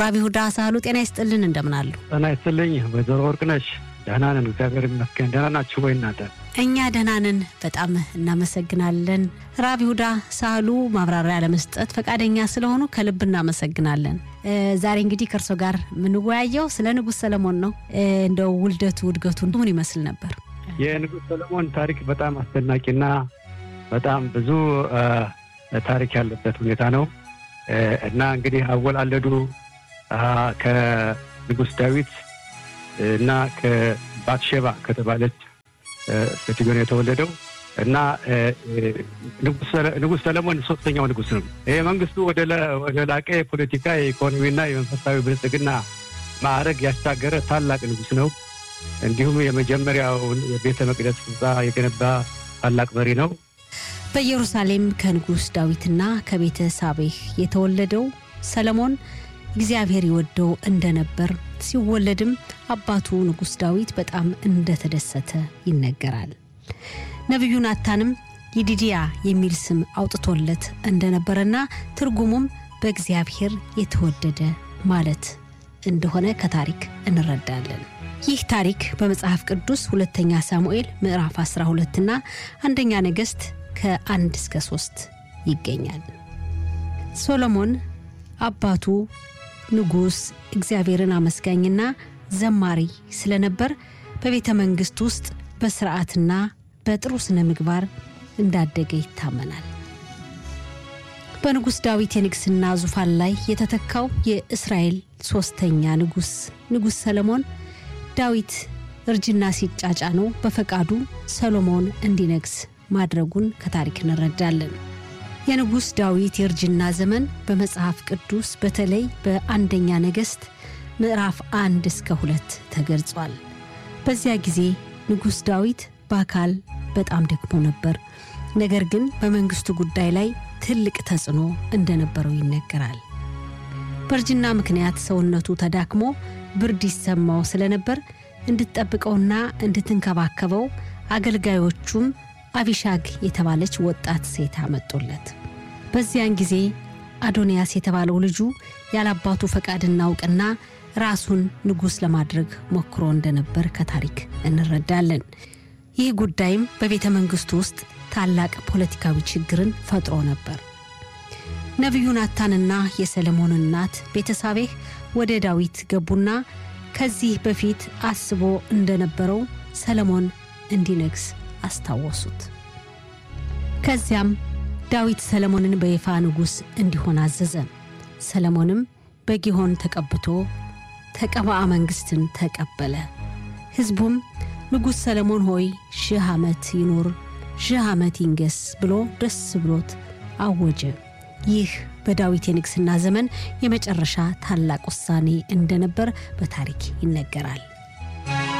ራቢ ሁዳ ሳህሉ ጤና ይስጥልን። እንደምን አሉ? ጤና ይስጥልኝ ወይዘሮ ወርቅነሽ። ደህና ነን፣ እግዚአብሔር ይመስገን። ደህና ናችሁ ወይ እናንተ? እኛ ደህና ነን፣ በጣም እናመሰግናለን። ራቢ ሁዳ ሳህሉ ማብራሪያ ለመስጠት ፈቃደኛ ስለሆኑ ከልብ እናመሰግናለን። ዛሬ እንግዲህ ከእርሶ ጋር የምንወያየው ስለ ንጉሥ ሰለሞን ነው። እንደው ውልደቱ እድገቱ ምን ይመስል ነበር? የንጉሥ ሰለሞን ታሪክ በጣም አስደናቂና በጣም ብዙ ታሪክ ያለበት ሁኔታ ነው እና እንግዲህ አወላለዱ ከንጉሥ ዳዊት እና ከባትሼባ ከተባለች ሴትዮ ነው የተወለደው እና ንጉሥ ሰለሞን ሶስተኛው ንጉሥ ነው። ይህ መንግስቱ ወደ ላቀ የፖለቲካ የኢኮኖሚና የመንፈሳዊ ብልጽግና ማዕረግ ያሻገረ ታላቅ ንጉሥ ነው። እንዲሁም የመጀመሪያውን የቤተ መቅደስ ህንፃ የገነባ ታላቅ መሪ ነው። በኢየሩሳሌም ከንጉሥ ዳዊትና ከቤተ ሳቤህ የተወለደው ሰለሞን እግዚአብሔር ይወደው እንደነበር ሲወለድም አባቱ ንጉሥ ዳዊት በጣም እንደተደሰተ ይነገራል። ነቢዩ ናታንም ይዲድያ የሚል ስም አውጥቶለት እንደነበረና ትርጉሙም በእግዚአብሔር የተወደደ ማለት እንደሆነ ከታሪክ እንረዳለን። ይህ ታሪክ በመጽሐፍ ቅዱስ ሁለተኛ ሳሙኤል ምዕራፍ 12 እና አንደኛ ነገሥት ከአንድ እስከ ሶስት ይገኛል። ሶሎሞን አባቱ ንጉሥ እግዚአብሔርን አመስጋኝና ዘማሪ ስለነበር በቤተ መንግሥት ውስጥ በስርዓትና በጥሩ ስነ ምግባር እንዳደገ ይታመናል። በንጉሥ ዳዊት የንግሥና ዙፋን ላይ የተተካው የእስራኤል ሦስተኛ ንጉሥ ንጉሥ ሰለሞን ዳዊት እርጅና ሲጫጫነው በፈቃዱ ሰሎሞን እንዲነግስ ማድረጉን ከታሪክ እንረዳለን። የንጉሥ ዳዊት የእርጅና ዘመን በመጽሐፍ ቅዱስ በተለይ በአንደኛ ነገሥት ምዕራፍ አንድ እስከ ሁለት ተገልጿል። በዚያ ጊዜ ንጉሥ ዳዊት በአካል በጣም ደክሞ ነበር። ነገር ግን በመንግሥቱ ጉዳይ ላይ ትልቅ ተጽዕኖ እንደነበረው ይነገራል። በእርጅና ምክንያት ሰውነቱ ተዳክሞ ብርድ ይሰማው ስለነበር እንድትጠብቀውና እንድትንከባከበው አገልጋዮቹም አቢሻግ የተባለች ወጣት ሴት አመጡለት። በዚያን ጊዜ አዶንያስ የተባለው ልጁ ያላባቱ ፈቃድና እውቅና ራሱን ንጉሥ ለማድረግ ሞክሮ እንደነበር ከታሪክ እንረዳለን። ይህ ጉዳይም በቤተ መንግሥቱ ውስጥ ታላቅ ፖለቲካዊ ችግርን ፈጥሮ ነበር። ነቢዩ ናታንና የሰለሞን እናት ቤተሳቤህ ወደ ዳዊት ገቡና ከዚህ በፊት አስቦ እንደነበረው ሰለሞን እንዲነግስ አስታወሱት። ከዚያም ዳዊት ሰለሞንን በይፋ ንጉሥ እንዲሆን አዘዘ። ሰለሞንም በጊሆን ተቀብቶ ተቀባአ መንግሥትን ተቀበለ። ሕዝቡም ንጉሥ ሰለሞን ሆይ ሺህ ዓመት ይኑር፣ ሺህ ዓመት ይንገስ ብሎ ደስ ብሎት አወጀ። ይህ በዳዊት የንግሥና ዘመን የመጨረሻ ታላቅ ውሳኔ እንደነበር በታሪክ ይነገራል።